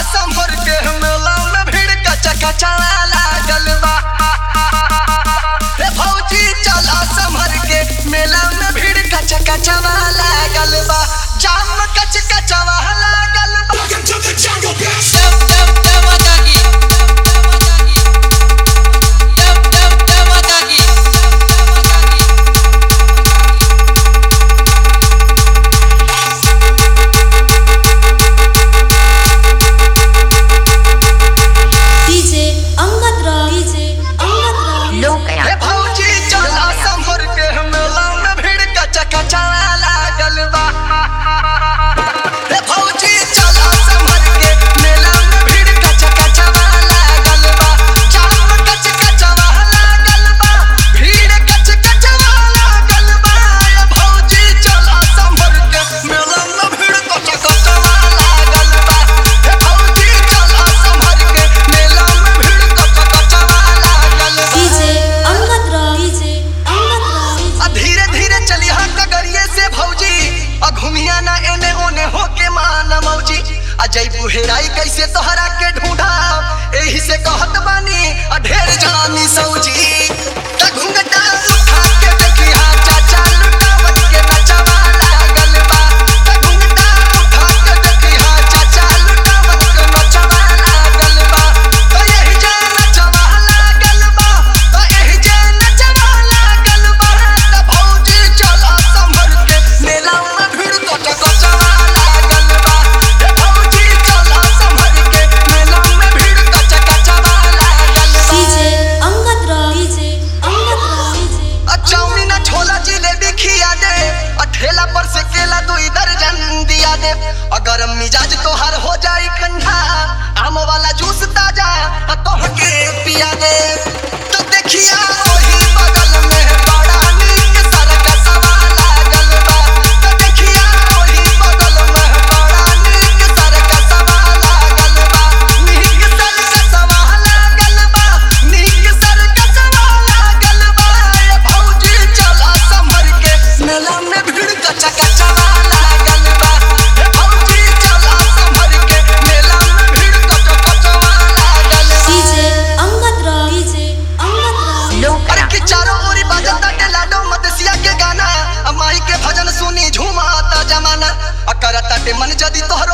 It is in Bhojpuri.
संभर के मेला में भीड़ कचा कचा लागल बा रे भौजी चला संभर के मेला में भीड़ कचा कचा लागल बा जाम कच कचवा लागल बा Welcome to the jungle, bitch. Dum dum dum dagi. Dum dum dum dagi. DJ Angkat Rock DJ Angkat Rock लोक रे भौजी चला संभर के मेला में भीड़ कचा कचा लागल बा रे भौजी चला संभर के मेला में भीड़ कचा कचा लागल बा जाम कच कचवा लागल बा भीड़ कच कचवा लागल बा रे भौजी चला संभर के मेला में भीड़ कचा कचवा लागल बा रे भौजी चला संभर के मेला में भीड़ कचा कचवा लागल बा DJ Angkat Rock DJ Angkat Rock आ धीरे धीरे चली हा कगरिए से भौजी आ घुमिया ना एने ओने होके मान मौजी आ जई बुहेराई कैसे तोहरा के ढूंढा एही से कहत बानी आ ढेर जानी सौजी त घुंघटा उठा के देखी हा चाचा लुटावत के नचवा लागल बा त घुंघटा उठा के देखी हा चाचा लुटावत के नचवा लागल बा त यही जे नचवा लागल बा त यही जे नचवा लागल बा त भौजी चला संभर के मेला में भीड़ कच कचवा लागल बा हे भौजी चला संभर के मेला में भीड़ कच कचवा लागल बा DJ Angkat Rock DJ Angkat Rock DJ आ चाउमीन आ छोला जिलेबी खिया दे आ ठेला पर से केला दो इधर जन दिया दे अगर मिजाज तोहार हो जाई ठंडा आम वाला जूस ताजा आ तोह के पिया दे तो देखिया ओही बगल में बड़ा नीक सरकसवा लागल बा तो देखिया ओही बगल में बड़ा नीक सरकसवा लागल बा नीक सरकसवा लागल बा नीक सरकसवा लागल बा ए भौजी चला संभर के मेला में भीड़ कचा कचवा लागल बा ए भौजी चला संभर के मेला में भीड़ कचा कचवा लागल बा DJ Angkat Rock DJ Angkat Rock लोक अरे कि चारों ओरी बजता के लाडो मदसिया के गाना अ माई के भजन सुनी झूमाता जमाना अ करता ते मन जदी तोहर